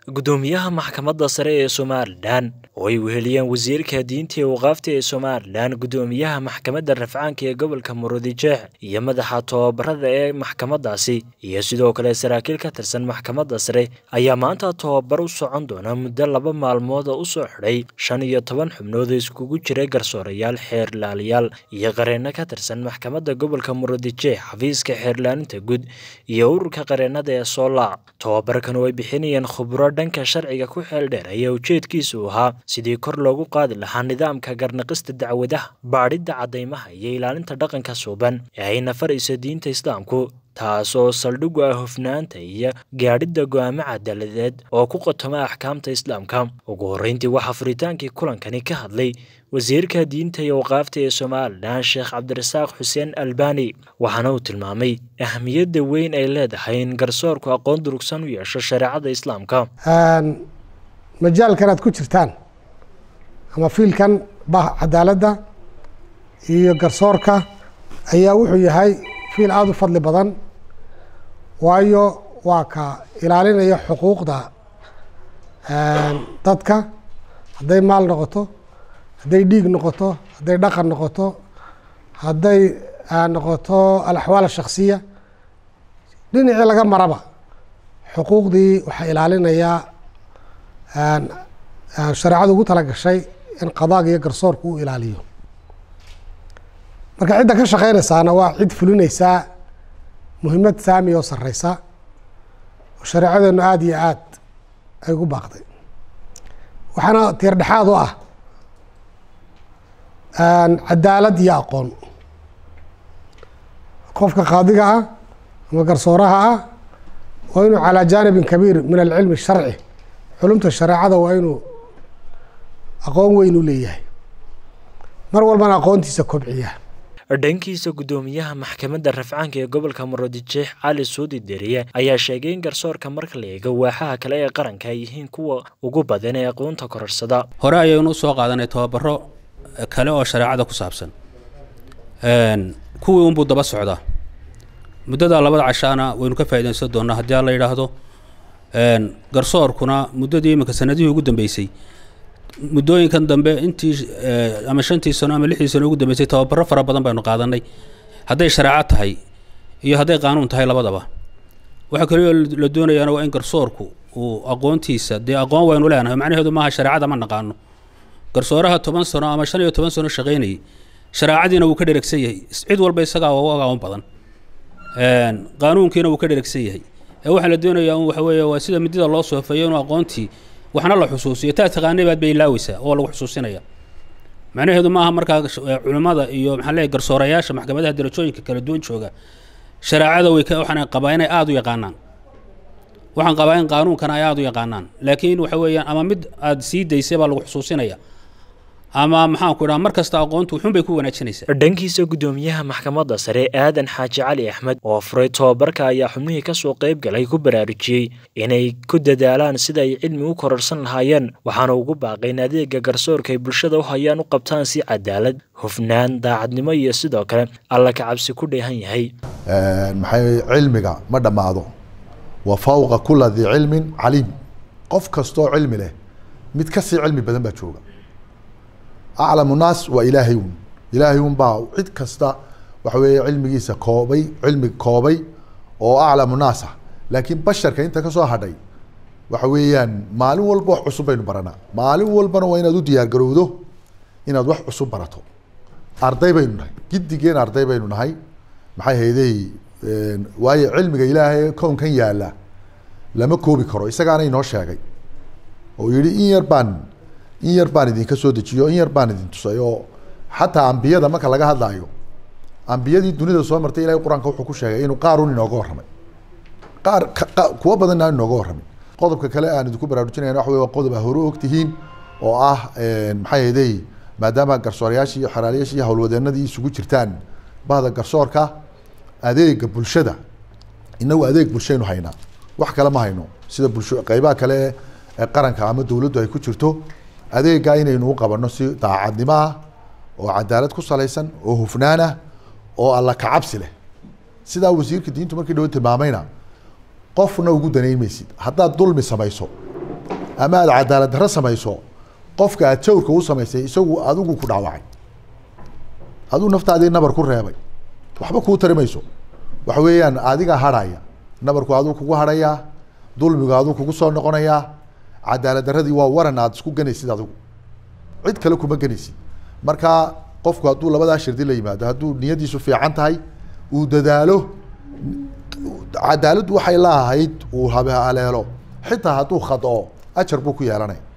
gudoomiyaha maxkamadda sare ee somalilan oo ay weheliyeen wasiirka diinta iyo waqaafta ee somalilan gudoomiyaha maxkamadda rafcaanka ee gobolka murudijeex iyo madaxa tobabarada ee maxkamadaasi iyo sidoo kale saraakiil ka tirsan maxkamadda sare ayaa maanta tobabar u socon doona muddo laba maalmood oo usoo xidhay shan iyo toban xubnood oo iskugu jiray garsoorayaal xeerlaalayaal iyo qareenno ka tirsan maxkamadda gobolka murudijeex xafiiska xeerlaalinta guud iyo ururka qareennada ee soolaac tobabarkan oo ay bixinayeen khubro dhanka sharciga ku xeel dheer ayaa ujeedkiisu ahaa sidii kor loogu qaadi lahaa nidaamka garnaqista dacwadaha baadhidda caddaymaha iyo ilaalinta dhaqanka suuban ee ay nafarayso diinta islaamku taas oo saldhig u ah hufnaanta iyo gaadhidda go'aamo cadaaladeed oo ku qotoma axkaamta islaamka ugu horreyntii waxaa furitaankii kulankani ka hadlay wasiirka diinta iyo waqaafta ee somalilan sheekh cabdirasaaq xuseen albani waxaana uu tilmaamay ahmiyadda weyn ay leedahay in garsoorku aqoon durugsan u yeesho shareecada islaamka majaalkan aad ku jirtaan ama fiilkan bah cadaaladda iyo garsoorka ayaa wuxuu yahay fiil aada u fadli badan waayo waa ka ilaalinaya xuquuqda dadka hadday maal noqoto hadday dhiig noqoto hadday dhaqan noqoto hadday noqoto alaxwaal shaksiya dhinacii laga maraba xuquuqdii waxaa ilaalinayaa shareecadu ugu tala gashay in qadaaga iyo garsoorku u ilaaliyo marka cidda ka shaqeynaysaana waa cid fulinaysaa muhiimad saami oo sareysa oo shareecadeenu aada iyo aad ay ugu baaqday waxaana tiir dhexaad u ah cadaalad iyo aqoon qofka qaadiga ah ama garsooraha ah waa inuu calaa jaanibin kabiir min alcilmi sharci culumta shareecada waa inuu aqoon weyn u leeyahay mar walbana aqoontiisa kobciya dhankiisa gudoomiyaha maxkamadda rafcaanka ee gobolka murudijeex cali suudi deriye ayaa sheegay in garsoorka marka la eego waaxaha kale ee qaranka ay yihiin kuwa ugu badan ee aqoonta kororsada hore ayaynu usoo qaadanay tababaro kale oo shareecada ku saabsan kuwii unbuu daba socdaa muddada labada cashaana waynu ka faaidaysan doonaa haddii alla yidhaahdo garsoorkuna muddadii iminka sanadihii ugu dambeysay muddooyinkan dambe intii ama shantii sano ama lixdii sano ugu dambeysay tababaro fara badan baynu qaadanay hadday shareeco tahay iyo hadday qaanuun tahay labadaba waxaa kalioo la doonayaana waa in garsoorku uu aqoontiisa dee aqoon waynu leenahay macnaheedu maaha shareecada ma naqaano garsooraha toban sano ama shan iyo toban sano shaqaynayay shareecadiina wuu ka dheregsan yahay cid walba isagaa ugu aqoon badan qaanuunkiina wuu ka dheregsan yahay ee waxaa la doonayaa un waxa weeye waa sida midida loo soofeeyo inuu aqoontii waxna la xusuusiyo taa taqaanay baad bay ilaaweysaa oo lagu xusuusinaya macnaheedu maaha markaa culimmada iyo maxaa leeyahy garsoorayaasha maxkamadaha darajooyinka kala duwan jooga shareecada way ka waxaan qabaa inay aada u yaqaanaan waxaan qabaa in qaanuunkana ay aada u yaqaanaan laakiin waxa weeyaan ama mid aada sii daysay baa lagu xusuusinaya ama maxaanku idhaha mar kasta aqoontu wuxuun bay ku wanaajinaysaa dhankiisa gudoomiyaha maxkamadda sare aadan xaaji cali axmed oo furay tobabarka ayaa xubnihii kasoo qayb galay ku baraarujiyey inay ku dadaalaan sida ay cilmi u kororsan lahaayeen waxaana ugu baaqay in adeega garsoorka ay bulshada u hayaan u qabtaan si cadaalad hufnaan daacadnimo iyo sidoo kale alla ka cabsi ku dheehan yahay maxay cilmiga ma dhammaado wa fawqa kula dii cilmin caliim qof kastoo cilmi leh mid kasii cilmi badan baa jooga aclamu naas waa ilaahay un ilaahay un baa cid kasta waxa weeye cilmigiisa koobay cilmi koobay oo aclamu naas ah laakiin basharka inta kasoo hadhay waxa weeyaan maalin walba wax cusub baynu baranaa maalin walbana waa inaad u diyaar garowdo inaad wax cusub barato arday baynu nahay giddigeen arday baynu nahay maxay haydey waayo cilmiga ilaahay kownkan yaala lama koobi karo isagaana inoo sheegay oo yihi in yar baan in yar baan idinka soo dejiyo in yar baan idin tusay oo xataa ambiyada marka laga hadlaayo ambiyadii dunida soo martay ilahay qur-aanka wuxuu ku sheegay inuu qaarun inooga warramay qaar kuwo badan aan inooga warramay qodobka kale aan idinku baraarujinayna waxa wey waa qodob a hore ogtihiin oo ah maxay haydey maadaama garsoorayaashii iyo xeraalayaashii iyo howlwadeenadii isugu jirtaan bahda garsoorka adeega bulshada inagu adeeg bulshaynu haynaa wax kale ma hayno sida bulsho qeybaha kale ee qaranka ama dowladdu ay ku jirto adeeggaa inaynu u qabanno si daacadnimo ah oo cadaalad ku salaysan oo hufnaan ah oo alla kacabsi leh sidaa wasiirka diintu markii dhawo tilmaamayna qofna ugu danayn maysid haddaad dulmi samayso ama aad cadaalad darro samayso qofka aad jawrka u samaysay isagu adigu ku dhaawacay aduu naftaadii nabar ku reebay waxba kuu tari mayso waxa weeyaan adiga hadhaya nabarku aduu kugu hadhayaa dulmigu aduu kugu soo noqonayaa cadaalad darradii waa waran aad isku ganaysid adigu cid kale kuma ganaysid marka qofku hadduu labadaa shirdi la yimaado hadduu niyadiisu fiican tahay uu dadaalo cadaaladdu waxay la ahayd uu habe haleelo xitaa hadduu khadoo ajar buu ku yeelanaya